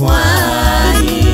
pwani.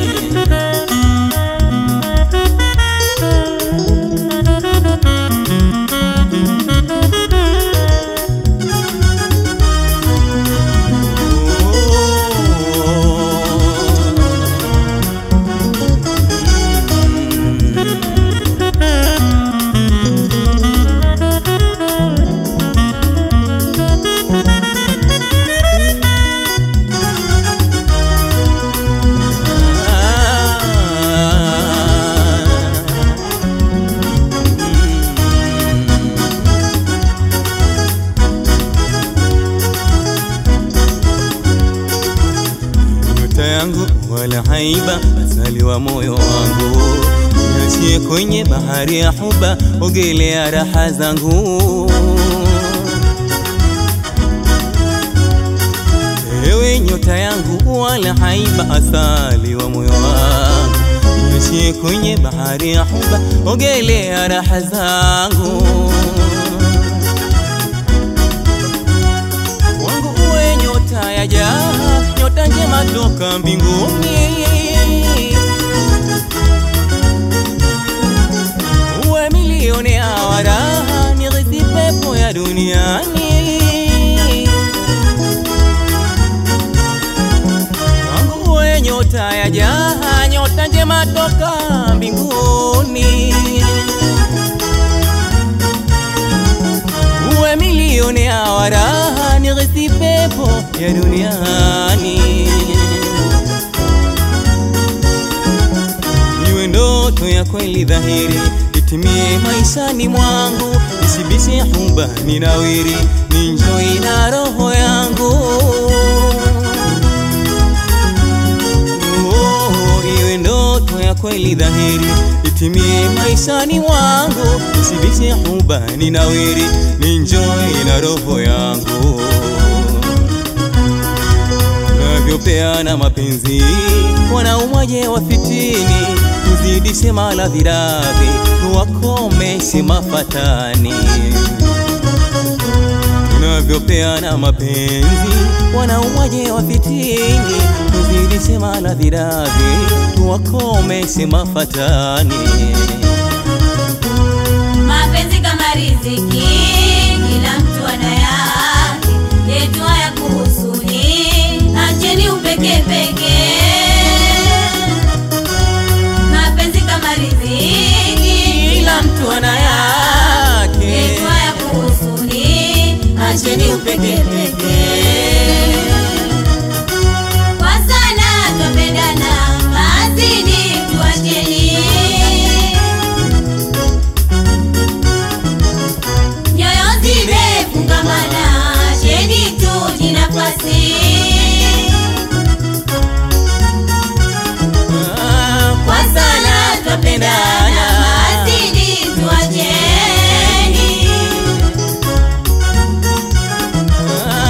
nyota yangu wala haiba, asali wa moyo wangu, niachie kwenye bahari ya huba, ogelea raha zangu. Ewe nyota yangu wala haiba, asali wa moyo wangu, niachie kwenye bahari ya huba, ogelea raha zangu. wangu uwe nyota ya jaa, nyota njema toka mbinguni. Uwe milioni ya waraha, nirithi pepo ya duniani. Wangu uwe nyota ya jaa, nyota njema toka mbinguni. uwe milioni ya waraha nirithi pepo ya duniani iwe ndoto ya kweli dhahiri itimie maishani mwangu nisibishe huba ninawiri ninjoi na roho yangu Oh, iwe ndoto ya kweli dhahiri itimie maishani mwangu nisibishe huba ninawiri ninjoi na roho yangu navyopeana mapenzi wanaumwaje wafitini tuzidishe maladhiravi tuwakomeshe mafatani tunavyopeana mapenzi wanaumwaje wafitini tuzidishe maladhiravi tuwakomeshe mafatani Mapenzi kama riziki, kila mtu ana yake, yetu haya kuhusuni, acheni upeke peke. Mapenzi kama riziki, kila mtu ana yake yetu haya kuhusuni, acheni upeke peke. Kwa sana twapendana, mazidi tuacheni nyoyo zimefungamana, cheni tuji nafasi. Ah, Kwa sana twapendana, mazidi tuacheni. ah,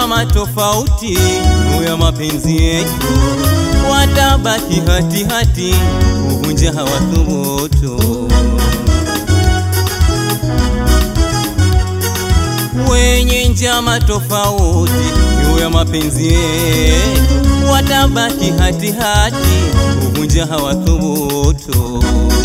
njama tofauti juu ya mapenzi yetu, watabaki hatihati kuvunja hawathubutu. Wenye njama tofauti juu ya mapenzi yetu, watabaki hatihati kuvunja hawathubutu.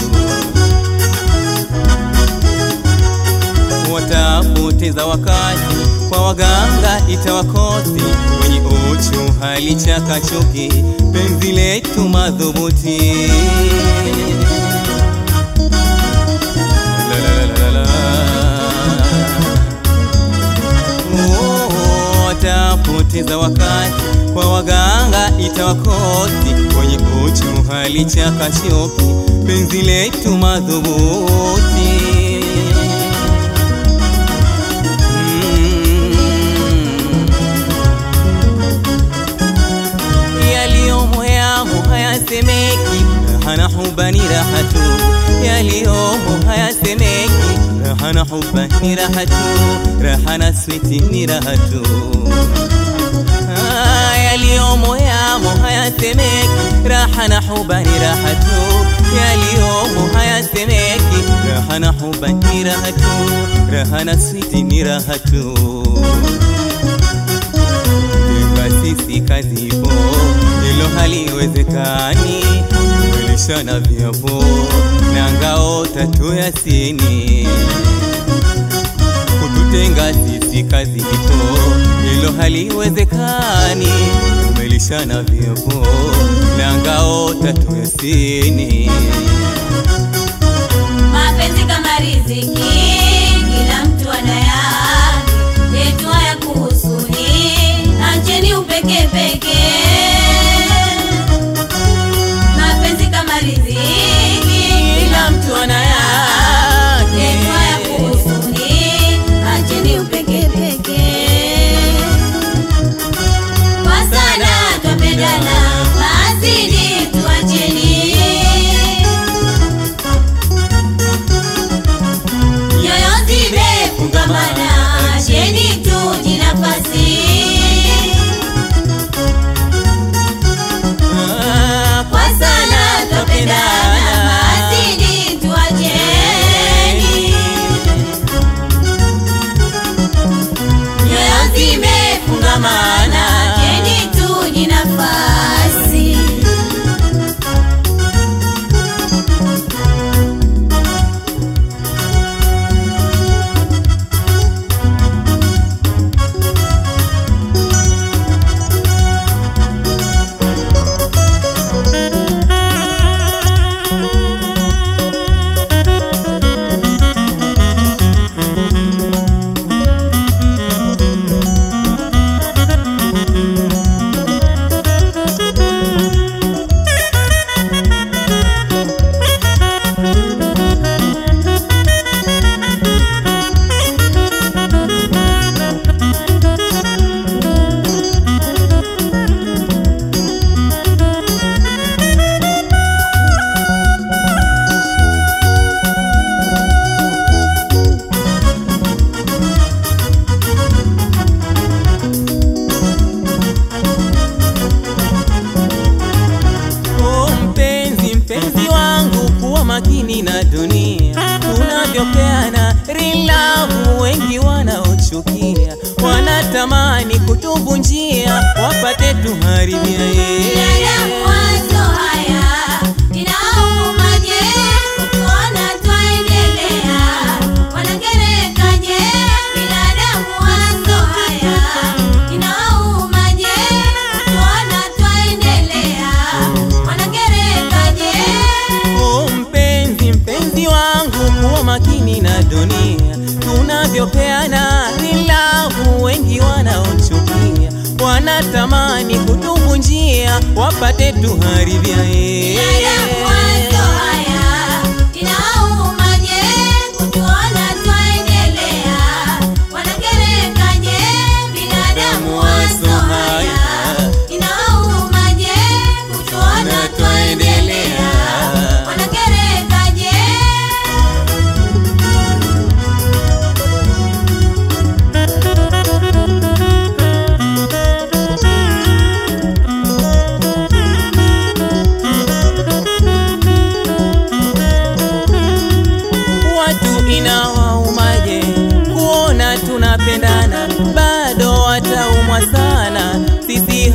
watapoteza wakati kwa waganga itawakosi wenye uchu hali chakachuki penzi letu madhubuti La, la, la, la, la. Oh, watapoteza wakati kwa waganga itawakosi wenye uchu hali chakachuki penzi letu madhubuti yaliyomo yamo hayasemeki, raha na huba ni raha tu. Yaliyomo hayasemeki, raha na huba ni raha tu, raha na switi ni raha tu. Ah, Yaliyomo yamo hayasemeki, raha na huba ni raha tu. Yaliyomo hayasemeki, raha na huba ni raha tu, raha na switi ni raha tu Iva sisi kazi ipo, hilo haliwezekani. Kulishana viapo na ngao tatu Yasini, kututenga sisi kazi ipo, hilo haliwezekani. Tumelishana viapo na ngao tatu Yasini. Mapenzi kama riziki, kila mtu ana yake, yetu hayakuhusuni, acheni upeke peke. Mapenzi kama riziki, Kila mtu ana yake. yetu hayakuhusuni, acheni upeke peke. Kwa sana twapendana, basi ni tuacheni nyoyo zimefungamana, acheni tuji nafasi. Ah, Kwa sana twapendana, basi ni tuacheni. Nyoyo zimefungamana, acheni tuji nafasi. Oh, mpenzi mpenzi wangu, kuwa makini na dunia tunavyopeana rilavu. Wengi wanaochukia wanatamani kutuvunjia, wapate tuharibia Binadamu wazo haya, inauma je, kutuona twaendelea, wanakereka je? Binadamu wazo haya, inauma je, kutuona twaendelea, wanakereka je? Oh, mpenzi mpenzi wangu, kuwa makini na dunia tunavyopeana rilavu. Wengi wanaochukia wanatamani kutuvunjia, wapate tuharibia Binadamu wazo haya, inauma je, kutuona twaendelea, wanakereka je? Binadamu wazo haya, inauma je, kutuona twaendelea, wanakereka je?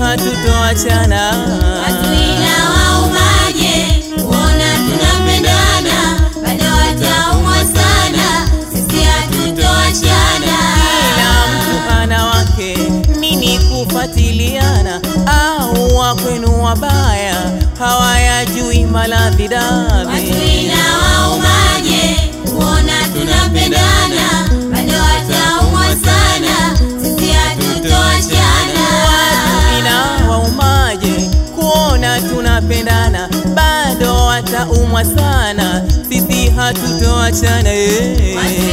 hatutoachana Hatuina waumaje, kuona tunapendana, bado wataumwa sana, sisi hatutoachana. kila mtu ana wake nini kufatiliana au wakwenu wabaya hawayajui maladhi dami Hatuina waumaje, kuona tunapendana, bado wataumwa sana, sisi hatutoachana. ina waumaje kuona tunapendana bado wataumwa sana sisi hatutoachana eh.